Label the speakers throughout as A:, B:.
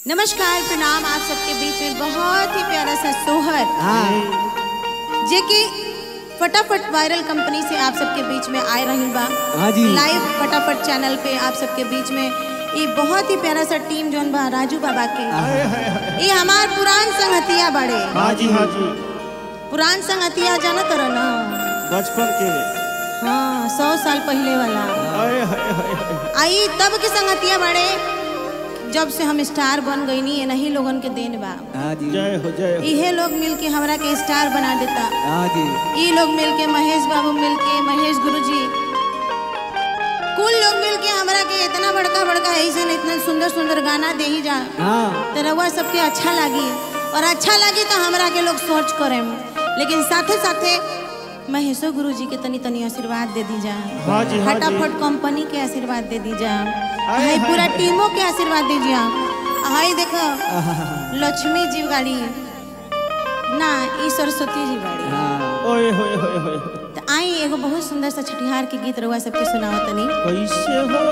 A: नमस्कार प्रणाम आप सबके बीच में बहुत ही प्यारा सा सोहर
B: हाँ
A: जे कि फटाफट वायरल कंपनी से आप सबके बीच में आए रही बा
B: हाँ जी
A: लाइव फटाफट चैनल पे आप सबके बीच में ये बहुत ही प्यारा सा टीम जोन बा राजू बाबा के ये हमार पुरान संगतिया बड़े
C: हाँ जी हाँ जी
A: पुरान संगतिया जानत रह ना
C: बचपन के
A: हाँ सौ साल पहले वाला
C: आए हाय हाय हाय
A: आई तब के संगतिया बड़े जब से हम स्टार बन गई नी ये नहीं लोगन के देन बा
B: हाँ जी
C: जय हो जय हो
A: इहे लोग मिलके हमरा के स्टार बना देता
B: हाँ जी
A: ई लोग मिलके महेश बाबू मिलके महेश गुरुजी कुल लोग मिलके हमरा के इतना बड़का बड़का ऐसे न इतना सुंदर सुंदर गाना दे ही जा
B: हाँ
A: तो रउआ सबके अच्छा लगी और अच्छा लगी तो हमरा के लोग सर्च करें लेकिन साथे साथे महेशो गुरुजी के तनी तनी आशीर्वाद दे दी जा
C: हाँ जी हाँ जी
A: फटाफट कंपनी के आशीर्वाद दे दी जा
C: हाय,
A: हाय
C: हाय,
A: पूरा
C: हाय।
A: टीमों के आशीर्वाद दीजिए हाय देखो लक्ष्मी जी गाड़ी ना ई सरस्वती जी गाड़ी
B: हाँ
C: ओए होए होए होए
A: तो आई एगो बहुत सुंदर सा छठिहार के गीत रउआ सबके सुनाओ तनी
C: कैसे हो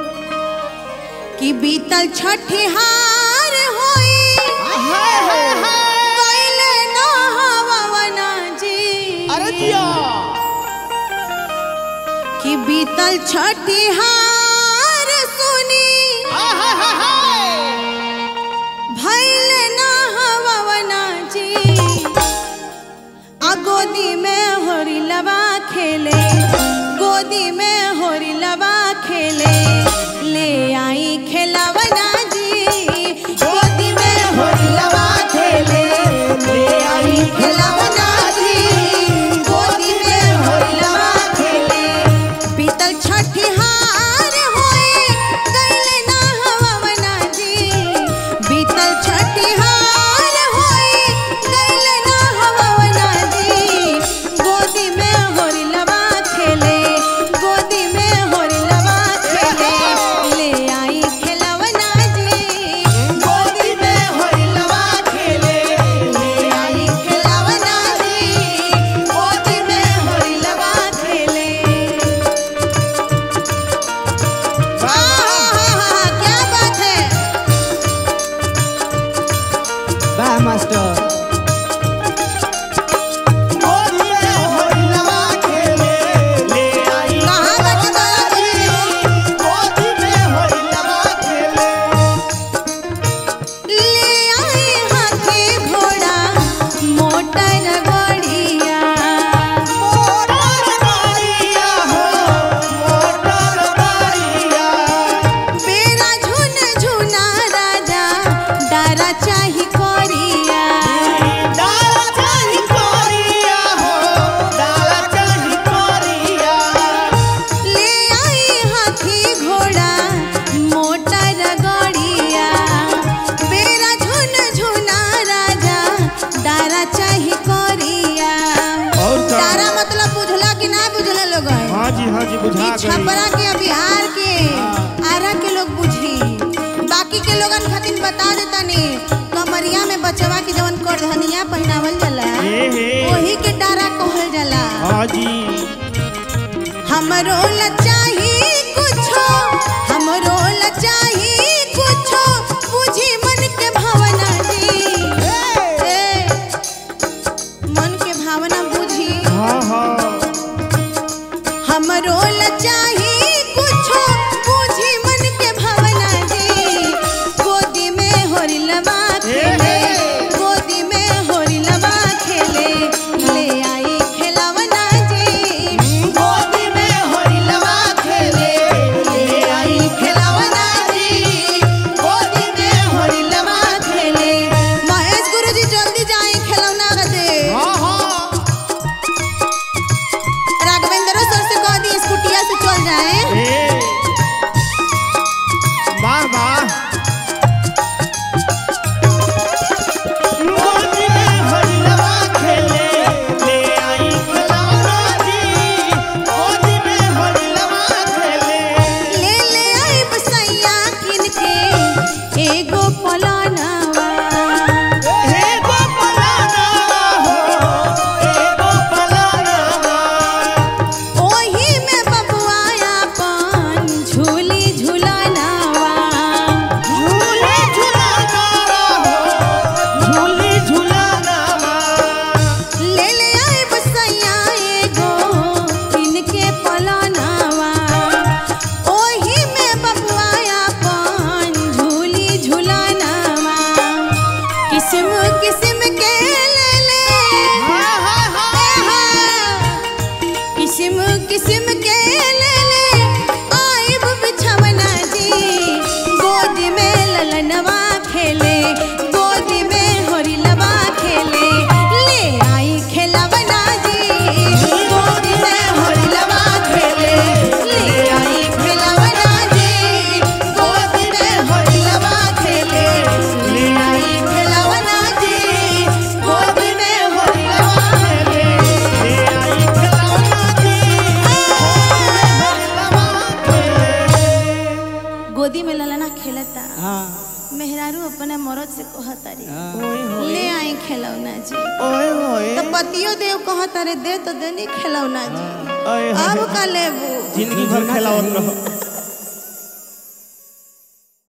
A: कि बीतल छठिहार होई कैले ना हवना जी
C: अरे दिया
A: कि बीतल छठिहार सुनी भैल ना हवना जी आ गोदी में होरी लबा खेले गोदी में होरी लबा खेले ले आई खेलवना जी गोदी में होरी लबा खेले ले आई खेलवना जी गोदी में होरी लबा खेले पीतल छठिहार होए कैले ना हवना जी बीतल छठिहार होए कैले ना हवना जी गोदी में होरी लबा खेले गोदी में होरी लबा खेले ले आई खेलवना जी गोदी में होरी लबा खेले ले आई खेलवना जी गोदी में होरी लबा खेले आहा, क्या बात है
B: वाह मास्टर
A: कहाँ बाटे तोरा जी? ले आई हाथी घोड़ा मोटर गड़िया बेरा झुन झुना राजा डारा चाही कोरिया ले आई हाथी घोड़ा मोटर गड़िया बेरा झुन झुना राजा डारा चाही कोरिया
C: और का?
A: डारा मतलब बुझला कि ना बुझला लोग
C: हाँ जी हाँ जी बुझा
A: ई
C: गई
A: छपरा के बिहार के आरा के लोग बुझी बाकी के लोगन खातिर बता देता नी कमरिया में बचवा के जवन करधनिया पहनावल जाला
C: हे हे।
A: वही के डारा कहल जाला
C: हाँ जी
A: हमरो लचाही कुछो हमरो लचाही कुछो बुझी मन के भावना जी ए, मन के भावना बुझी
C: हाँ हाँ
A: हमरो लचाही कुछो बुझी मन के भावना जी गोदी में होरी लबा खेले गोदी में होरी लबा खेले ले आई खेलवना जी गोदी में होरी लबा खेले ले आई खेलवना जी ललनवा खेले गोदी में होरिलवा खेले ले आई खेलवना जी गोदी में होरिलवा खेले ले आई खेलवना जी गोदी में होरिलवा खेले ले आई खेलवना जी गोदी में होरिलवा खेले गोदी में ललना खेलता
B: हाँ
A: मेहरारू अपने मरद से कहतारी
B: हाँ
A: ले आई खेलौना जी
C: ओए होए
A: तो पतियो देव कहता रे दे तो देनी खेलौना जी
C: ओए
A: अब
C: होए
A: का लेबू
C: जिंदगी भर खेलावत रहो